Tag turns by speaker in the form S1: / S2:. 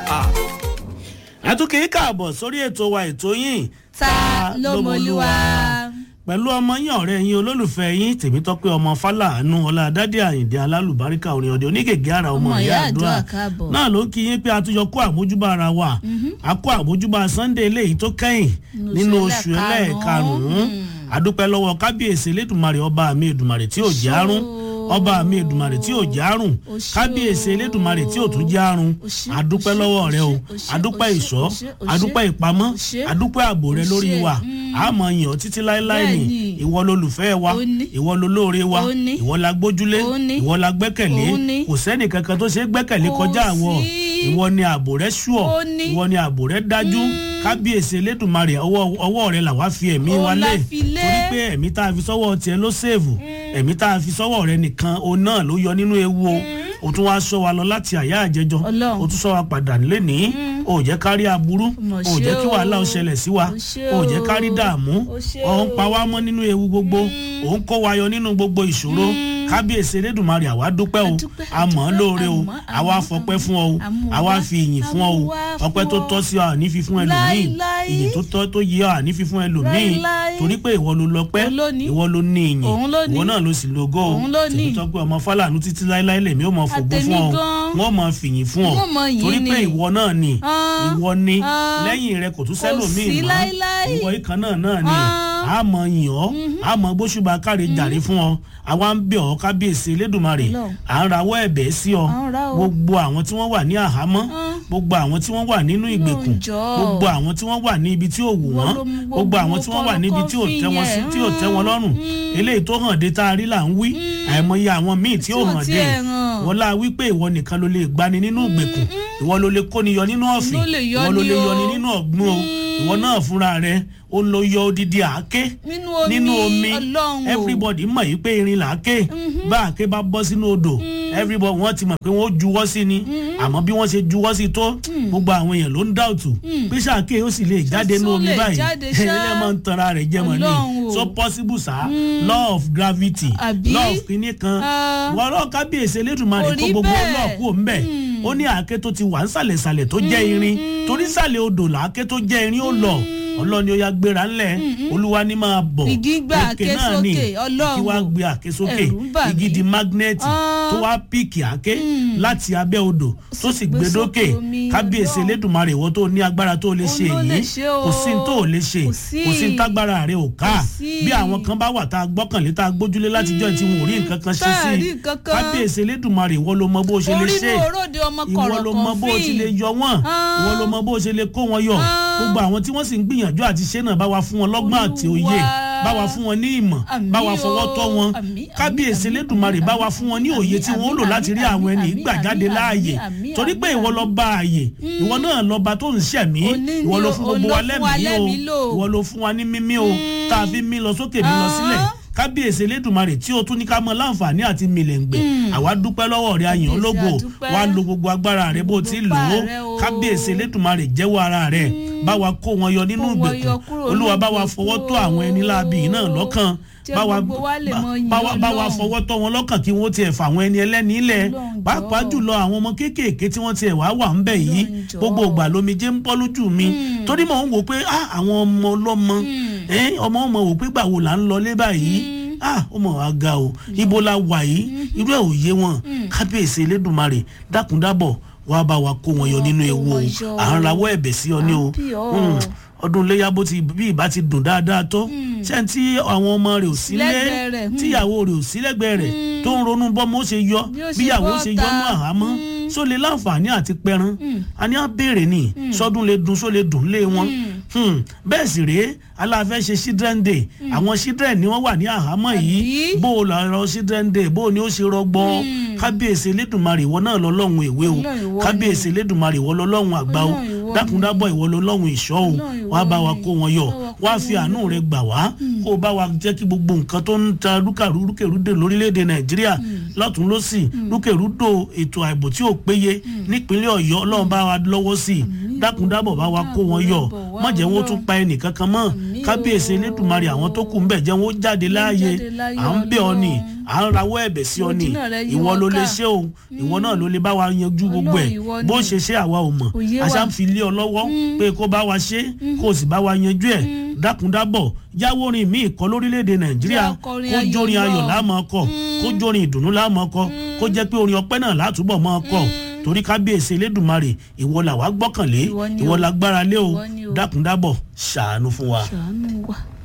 S1: àtúnkì káàbọ̀ sórí ètò wa ètò yìí
S2: ta ló mọlúwa.
S1: pẹ̀lú ọmọ yín ọ̀rẹ́ yín olólùfẹ́ yín tèmítọ́pẹ́ ọmọ fálàánú ọládádé àyìndé alálùbáríkà orin ọdẹ onígègé ara ọmọ
S2: Ọmọ
S1: ìyá
S2: ìyá
S1: àdúrà
S2: àdúrà káàbọ̀.
S1: náà ló ń kí yín pé a tún yọ kó àmójúbà ara wa a kó àmójúbà sunday eléyìí tó kẹ́yìn nínú oṣù ẹlẹ́ẹ̀karùn-ún àdúpẹ́ lọ́wọ́ kábíyèsí elédùnmarè ọba mi èdùnmarè tí ò járún ọba mi èdùnmarè tí ò járùn
S2: Ó ṣé
S1: kábíyèsí
S2: o.
S1: elédùnmarè tí ò tún járùn
S2: Ó ṣé,
S1: àdúpẹ́
S2: ó ṣé,
S1: lọ́wọ́
S2: ó
S1: rẹ o
S2: ṣé, ó ṣé,
S1: àdúpẹ́
S2: ó ṣé,
S1: ìṣọ́
S2: ó ṣé, ó ṣé.
S1: àdúpẹ́ ìpamọ́
S2: Ó ṣé.
S1: àdúpẹ́ ààbò rẹ
S2: Ó
S1: lórí
S2: ṣé,
S1: wa
S2: mm.
S1: àmọ́ yàn ọ́ títí láéláé ni
S2: Bẹ́ẹ̀ni.
S1: ìwọ lolùfẹ́ wa
S2: Ó ní.
S1: ìwọ lolóore wa
S2: Ó ní.
S1: ìwọ la gbójúlé
S2: Ó ní.
S1: ìwọ la gbẹ́kẹ̀lé
S2: Ó ní.
S1: kò sẹ́nì kankan tó ṣe é gbẹ́kẹ̀lé
S2: Kò
S1: kọjá àwọ̀
S2: sí.
S1: ìwọ ni ààbò rẹ ṣùọ̀
S2: Ó ní.
S1: ìwọ ni ààbò rẹ dájú kábíyèsí elédùnmarè ọwọ́ ọwọ́ rẹ làwa fi ẹ̀mí
S2: Ó
S1: wa lé
S2: la fi lé.
S1: torí pé ẹ̀mí tá a fi sọ́wọ́ tiẹ̀ ló sèèvù ẹ̀mí tá a fi sọ́wọ́ rẹ nìkan òun náà ló yọ nínú ewu o o tún wá sọ wa lọ láti àyà àjẹjọ
S2: Ọlọ́run.
S1: o tún sọ wa padà nílé ní o ò jẹ́ kárí aburú
S2: Mà
S1: o ò jẹ́
S2: ṣe
S1: kí
S2: o.
S1: wàhálà ó ṣẹlẹ̀ sí wa
S2: Ó ṣe
S1: o ò jẹ́
S2: o.
S1: kárí dààmú
S2: Ó ṣe
S1: ọ̀ ń
S2: o.
S1: pa wá mọ́ nínú ewu gbogbo ò ń kó wa yọ nínú gbogbo ìṣòro kábíyèsí elédùnmarè àwa dúpẹ́ o
S2: Adúpẹ́,
S1: a mọ̀ ọ́
S2: adúpẹ́,
S1: lóore o
S2: àmọ́,
S1: àwa
S2: àmọ́,
S1: fọpẹ́ fún ọ o
S2: àmọ́
S1: àwa
S2: wá,
S1: fi ìyìn fún ọ o
S2: àmọ́ wá
S1: ọpẹ́
S2: fún
S1: tó
S2: ọ.
S1: tọ́ sí ọ àní fi fún ẹlòmíì
S2: Láíláí.
S1: ìyìn tó tọ́ tó yẹ ọ àní fi fún ẹlòmíì
S2: Láíláí.
S1: torí pé ìwọ ló lọ́pẹ́
S2: Òun ló ní.
S1: ìwọ ló ní ìyìn
S2: Òun ló ní.
S1: ìwọ náà ló sì lógo o
S2: Òun ló ní.
S1: tèmi tọ́ pé ọmọ fálànú títí láéláé lèmi ó mọ fògbó
S2: Àtẹ̀mí
S1: fún ọ
S2: gan.
S1: wọ́n mọ fìyìn fún ọ
S2: Wọ́n mọ yìn
S1: torí pé
S2: ni.
S1: ìwọ náà ni
S2: Ah.
S1: ìwọ ni
S2: Ah.
S1: lẹ́yìn rẹ kò tún
S2: Kò
S1: sẹ́lòmíì
S2: sí
S1: mọ́
S2: láíláí.
S1: ìwọ ìkan náà náà ni
S2: Ah.
S1: a mọ yìn ọ́ a mọ gbóṣùbà káre jàre fún ọ àwa ń bẹ̀ ọ́ kábíyèsí elédùnmarè
S2: Ọlọ́run.
S1: à ń rawọ́ ẹ̀bẹ̀ sí ọ
S2: À ń ra o.
S1: gbogbo àwọn tí wọ́n wà ní àhámọ́
S2: Ah.
S1: gbogbo àwọn tí wọ́n wà nínú ìgbèkùn
S2: Ọlọ́run jọ̀ọ́.
S1: gbogbo àwọn tí wọ́n wà ní ibi tí ò wù
S2: Ìwọ
S1: wọ́n
S2: ló mú
S1: gbogbo
S2: gbogbo
S1: àwọn tí wọ́n wà níbi tí ò tẹ́ wọn sí tí ò tẹ́ wọn lọ́rùn eléyìí tó hàn dé tá a rí là ń wí àìmọye àwọn míì tí ò
S2: Tí ò
S1: hàn
S2: tiẹ̀
S1: dé
S2: hàn.
S1: wọ́n lá wípé ìwọ nìkan ló lè gbani nínú ìgbèkùn ìwọ ló lè kóni yọ nínú ọ̀fìn
S2: Ló lè yọ
S1: ìwọ ló
S2: ni
S1: lè
S2: o.
S1: yọni nínú ọ̀gbun o ìwọ náà fúnra rẹ ó ń lo yọ odidi àáké
S2: Nínú omi,
S1: nínú omi
S2: Ọlọ́run o.
S1: everybody mọ̀ yìí pé irin là á ké bá àáké bá bọ́ sínú odò everybody wọ́n ti mọ̀ pé wọ́n ó juwọ́ sí ni àmọ́ bí wọ́n ṣe juwọ́ sí tó gbogbo àwọn èèyàn ló ń dáùtù pé sàáké ó sì lè jáde nínú
S2: Ṣó
S1: omi
S2: lè
S1: báyìí
S2: jáde ṣá?
S1: ilé máa ń tanra rẹ̀ jẹ́ mọ́ ni
S2: Ọlọ́run o.
S1: so possible sa law of gravity
S2: Àbí?
S1: law of kinní kan
S2: Ah.
S1: wọ́n lọ́ọ́ kábíyèsí elédùnmarè
S2: Kò
S1: kó
S2: rí
S1: gbogbo
S2: bẹ́ẹ̀.
S1: ọlọ́ọ̀kú òǹbẹ̀ ó ní àáké tó ti wà ń sàlẹ̀sàlẹ̀ tó jẹ́ irin torí sàlẹ̀ odò làáké tó jẹ́ irin ó lọ ọlọ́ni ó yá gbéra ńlẹ̀ olúwa ní máa bọ̀
S2: Igi gbé
S1: òkè
S2: àáké
S1: náà ni
S2: sókè, Ọlọ́run
S1: kí wàá
S2: o.
S1: gbé àáké sókè
S2: Ẹ̀rù ń bà
S1: igi
S2: mí.
S1: di mágnẹ́ẹ̀tì
S2: Ah.
S1: tó wá píìkì àáké láti abẹ́ odò tó sì
S2: gbé
S1: gbé dókè
S2: sókè omi,
S1: kábíyèsí
S2: Ọlọ́run.
S1: elédùnmarè ìwọ tó ní agbára tó lè
S2: Òun
S1: ṣe
S2: ló lè
S1: èyí
S2: ṣe o.
S1: kò sí ní tó ò lè ṣe
S2: Kò sí.
S1: kò sí ní tágbára rẹ ò ká
S2: Kò sí.
S1: bí àwọn kan bá wà tá a gbọ́kànlé tá a gbójúlé látijọ́ tí wọn ò rí nǹkan kan ṣe
S2: Tá a
S1: sí
S2: rí
S1: i
S2: nǹkan kan.
S1: kábíyèsí elédùnmarè ìwọ ló mọ bó o ṣe lè
S2: orí
S1: ṣe
S2: inú òróde ọmọ
S1: ìwọ
S2: kọ̀rọ̀
S1: ló mọ bó o ti lè yọ wọn
S2: Ah.
S1: ìwọ ló mọ bó o ṣe lè kó wọn yọ
S2: Ah.
S1: gbogbo àwọn tí wọ́n sì ń gbìyànjú àti ṣe náà bá wa fún wọn lọ́gbọ́n àti òye
S2: Olúwa.
S1: bá wa fún wọn ní ìmọ̀
S2: Àmín
S1: bá wa
S2: o.
S1: fọwọ́ tọ́ wọn
S2: Àmín,
S1: kábíyèsí
S2: àmín,
S1: elédùnmarè bá wa fún wọn ní òye
S2: àmín,
S1: tí wọ́n ó lò
S2: àmín,
S1: láti rí
S2: àmín,
S1: àwọn ẹni
S2: àmín,
S1: ìgbà jáde
S2: àmín,
S1: láàyè
S2: àmín,
S1: torí pé
S2: àmín,
S1: ìwọ lọ bá àyè ìwọ náà lọba tó ń ṣẹ̀mí
S2: Òní ni
S1: ìwọ ló
S2: o,
S1: fún
S2: òun
S1: gbogbo
S2: ló
S1: wa
S2: fún wa
S1: lẹ́mìí o
S2: lẹ́mìí lò.
S1: ìwọ ló fún wa ní mímí o tá a fi mí lọ sókè mí lọ sílẹ̀
S2: Ah.
S1: kábíyèsí elédùnmarè tí o tún ní ká mọ láǹfààní àti mìlẹ̀ǹgbẹ̀ àwa dúpẹ́ lọ́wọ́ rẹ àyàn
S2: Kábíyèsí,
S1: ológo
S2: àdúpẹ́.
S1: wa lo gbogbo agbára rẹ bó ti lò ó
S2: Gbogbo ipá rẹ o.
S1: kábíyèsí elédùnmarè jẹ́wọ́ ara rẹ bá wa kó wọn yọ nínú
S2: Kó wọn
S1: ìgbèkùn
S2: yọ kúrò
S1: olúwa
S2: nínú
S1: bá wa
S2: ìgbèkùn
S1: fọwọ́ tó àwọn ẹni láabi yìí náà lọ́kàn
S2: Jẹ́
S1: bá wa
S2: gbogbo wa lè mọ yìn
S1: bá wa bá wa
S2: Ọlọ́run.
S1: fọwọ́ tọ́ wọn lọ́kàn kí wọ́n tiẹ̀ fà àwọn ẹni ẹlẹ́ni ilẹ̀
S2: Ọlọ́run
S1: pàápàá
S2: jọ̀ọ́.
S1: jùlọ àwọn ọmọ kéékèèké tí wọ́n tiẹ̀ wá wà ń bẹ̀ yìí
S2: Ọlọ́run jọ̀ọ́.
S1: gbogbo ìgbà lomijé ń bọ́ lójú mi torí mò ń wò pé ah, àwọn ọmọ ọlọ́mọ eh, ọmọ ọmọ wò pé gbàwo là ń lọlé báyìí ah ọmọ wa ga o ibo la wà yìí irú ẹ̀ ò yé wọn kábíyèsí elédùnmarè dákúndábọ̀ wàá bá wa kó wọn yọ nínú
S2: kó
S1: ewu o
S2: wọn yọ.
S1: à ń rawọ́ ẹ̀bẹ̀ sí ọ ní o
S2: Àbí ọ.
S1: Mm, ọdún iléyà bó ti bí ìbá ti dùn dáadáa tó ṣé tí àwọn ọmọ rẹ̀ ò sí lé
S2: Lẹ́gbẹ̀ẹ́ rẹ̀, mm.
S1: tíyàwó rẹ̀ ò sí lẹ́gbẹ̀ẹ́ rẹ̀ tó ń ronú bọ́mọ ó ṣe yọ
S2: Bí ó ṣe
S1: bíyàwó
S2: bọ́
S1: ṣe
S2: ta.
S1: yọnú àhámọ́ só lè láǹfààní àti pẹran a ní á béèrè ni sọdún lè dùn só lè dùn lé wọn Hmm, bẹ́ẹ̀ sì rèé aláfẹ́ ṣe children day àwọn children ni wọ́n wà ní àhámọ́ yìí
S2: Àbí?
S1: bó o lọ children day bó o ní ó ṣe rọgbọ kábíyèsí elédùnmarè ìwọ náà lọ́lọ́run èwe o
S2: Ọlọ́run ìwọ ni.
S1: kábíyèsí elédùnmarè ìwọ lọ́lọ́run àgbà o
S2: Ọlọ́run ìwọ ni.
S1: dákúndábọ̀ ìwọ lọ́lọ́run ìṣọ́ o
S2: Ọlọ́run ìwọ
S1: wàá bá wa
S2: ni.
S1: kó wọn yọ
S2: Bá wa kó
S1: wàá fi
S2: wọn
S1: àánú
S2: yọ.
S1: rẹ gbà wá kó o bá wa jẹ́ kí gbogbo nǹkan tó ń ta rúkàrú rúkèrúdè lórílẹ̀‐èdè nàìjíríà lọ́tún lọ́sì rúkèrúdò ètò àìbò tí ò péye nípínlẹ̀ ọ̀yọ́ ọlọ́run bá wa lọ́wọ́ sí i dákúndábọ̀ bá wa kó wọn yọ
S2: dákúndábọ̀ wá
S1: má jẹ́ wọn ó tún
S2: Ọlọ́run.
S1: pa ẹnìkankan mọ́
S2: Àmín,
S1: kábíyèsí elédùnmarè àwọn tó kù ń bẹ̀ jẹ́ wọn ó jáde láàyè
S2: jáde láyé
S1: à ń bẹ̀ ọ ni
S2: Ọlọ́run.
S1: à ń rawọ́ ẹ̀bẹ̀ sí ọ ni
S2: Ojúnà rẹ yí
S1: ìwọ
S2: wọn
S1: ló lè
S2: ká.
S1: ṣe o ìwọ náà ló lè bá wa yanjú gbogbo ẹ̀
S2: Ọlọ́run, ìwọ
S1: bó
S2: ni.
S1: ṣe ṣe àwa ò mọ̀
S2: Òye wa.
S1: àṣà ń fi lé ọ lọ́wọ́ pé kó bá wa ṣe kó o sì bá wa yanjú ẹ̀ dákúndábọ̀ yáwó orin míì kọ lórílẹ̀‐èdè nàìjíríà
S2: Jẹ́ akọrin
S1: kó jórin
S2: ayọ̀
S1: ayọ̀
S2: náà.
S1: láàmú ọkọ̀ kó jórin ìdùnnú láàmú ọkọ̀ kó jẹ́ pé orin ọpẹ́ náà látúbọ̀ mọ́ ọkọ̀ torí kábíyèsí elédùnmarè ìwọ làwa gbọ́kànlé
S2: Ìwọ ni
S1: ìwọ
S2: o.
S1: lágbára lé o
S2: Ìwọ ni o.
S1: dákúndábọ̀ ṣàánú fún wa.
S2: ṣàánú wa.